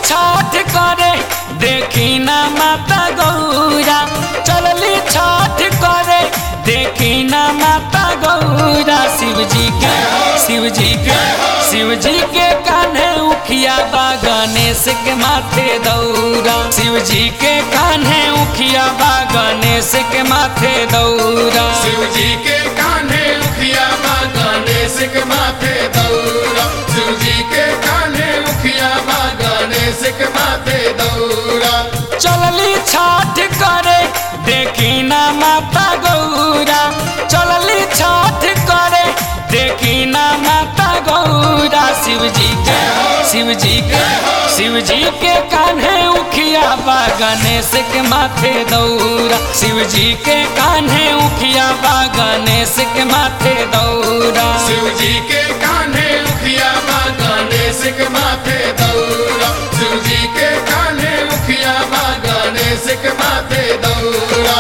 छठ करे देखी ना माता गौरा चलली छठ करे देखी ना माता गौरा शिव जी के शिव जी के शिव जी के कान्हे उखिया बा गणेश के माथे दौरा शिव जी के कान्हे उखिया बा गणेश के माथे दौरा शिव जी के कान्हे उखिया बा गणेश के माथे दौरा शिव जी के कान्हे उखिया बा गणेश के माथे दौरा चलली छठ करे देखी ना माता गौरा चलली छठ करे देखी ना माता गौरा शिव जी के शिव जी के शिव जी के कान्हे उखिया बा गणेश के माथे दौरा शिव जी के कान्हे उखिया बा गणेश के माथे दौरा शिव जी के कान्हे उखिया बा गणेश के माथे दौरा शिव जी के कान्हे उखिया बा गणेश के माथे दौरा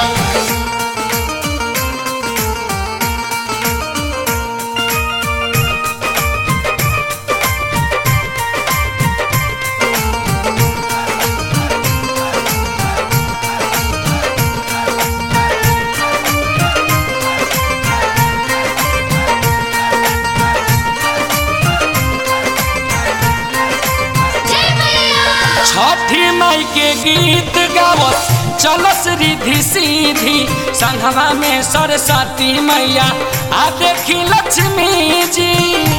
छठी माई के गीत गावत चलस रिधि सीधी संघवा में सरस्वती मैया आ देखी लक्ष्मी जी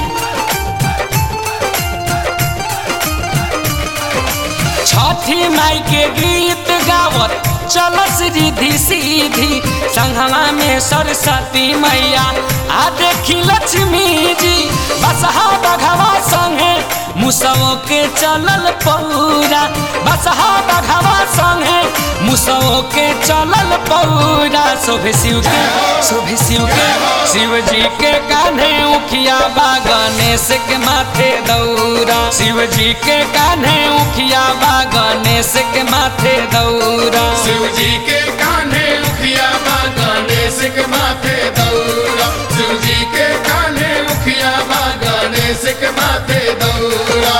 छठी माई के गीत गावत चलस रिधि सीधी संघवा में सरस्वती मैया आ देखी लक्ष्मी जी बसहा बघवा संगे मुसवो के चलल पौरा बसहा बघवा संगे मुसवो के चलल पौरा शोभे शिव के शोभे शिव के शिव जी के कान्हे उखिया बा गणेश के माथे दौरा शिव जी के कान्हे उखिया बा गणेश के माथे दौरा शिव जी के कान्हे उखिया बा गणेश के माथे दौरा शिव जी के कान्हे उखिया बा गणेश के माथे दौरा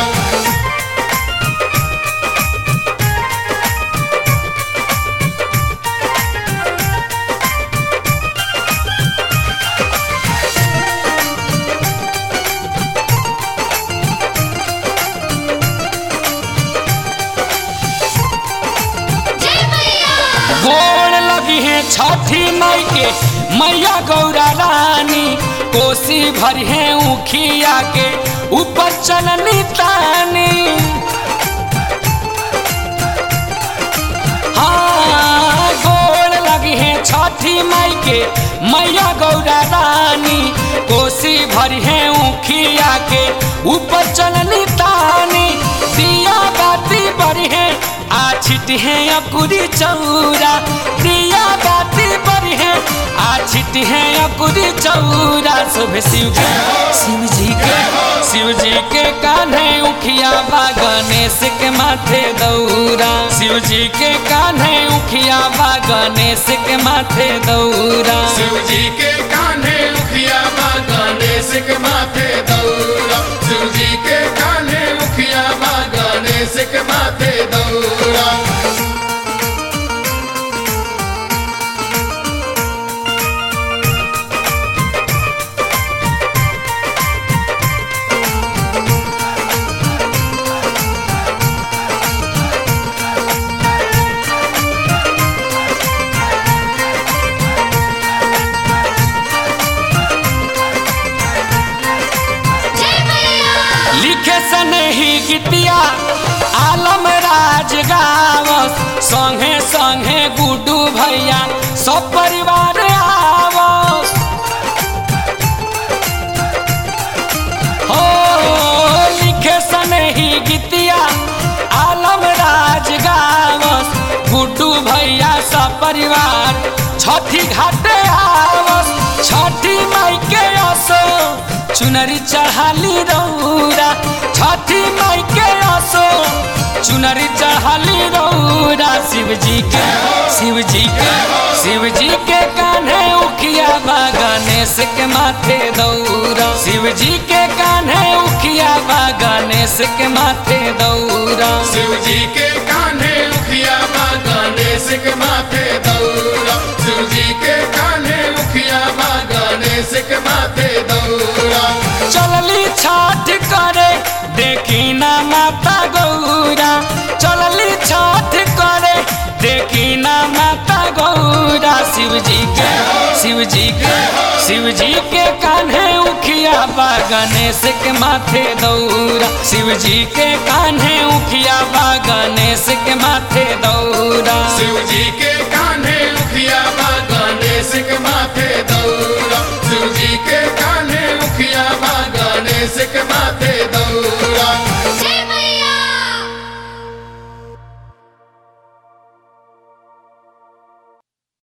गोड़ लगी है छठी माई के मैया गौरा रानी कोसी भरी है उखिया के ऊपर चलनी तानी हाँ गोड़ लगी है छठी माई के मैया गौरा रानी कोसी भरी है उखिया के ऊपर चलनी तानी दिया बाती बड़ी है आ छिटी है अकुरी चौरा दिया बाती बड़ी है आ छिटी है अकुरी चौरा शोभे शिव के शिव जी के शिव जी के कान्हे उखिया बा गणेश के माथे दौरा शिव जी के कान्हे उखिया बा गणेश के माथे दौरा शिव जी के कान्हे उखिया बा गणेश के माथे दौरा शिव जी के कान्हे उखिया बा गणेश के माथे दौरा लिखे सने ही गीतिया आलम राज गावस संगे संगे गुड्डू भैया सब परिवार आवस हो लिखे सने ही गीतिया आलम राज गावस गुड्डू भैया सब परिवार छठी घाटे आवस छठी माई के असो चुनरी चढ़ाली रौरा छठी माई के असो चुनरी चढ़ाली रौरा शिव जी के शिव जी के शिव जी के कान्हे उखिया बा गणेश के माथे दौरा शिव जी के कान्हे उखिया बा गणेश के माथे दौरा शिव जी के कान्हे उखिया बा गणेश के माथे दौरा शिव जी के कान्हे उखिया बा गणेश के माथे दौरा चलली छठ करे देखी ना माता गौरा चलली छठ करे देखी ना माता गौरा शिव जी के शिव जी के शिव जी के कान्हे उखिया बा गणेश के माथे दौरा शिव जी के कान्हे उखिया बा गणेश के माथे दौरा शिव जी के कान्हे उखिया बा गणेश के माथे दौरा शिव जी के कान्हे उखिया बा गणेश के माथे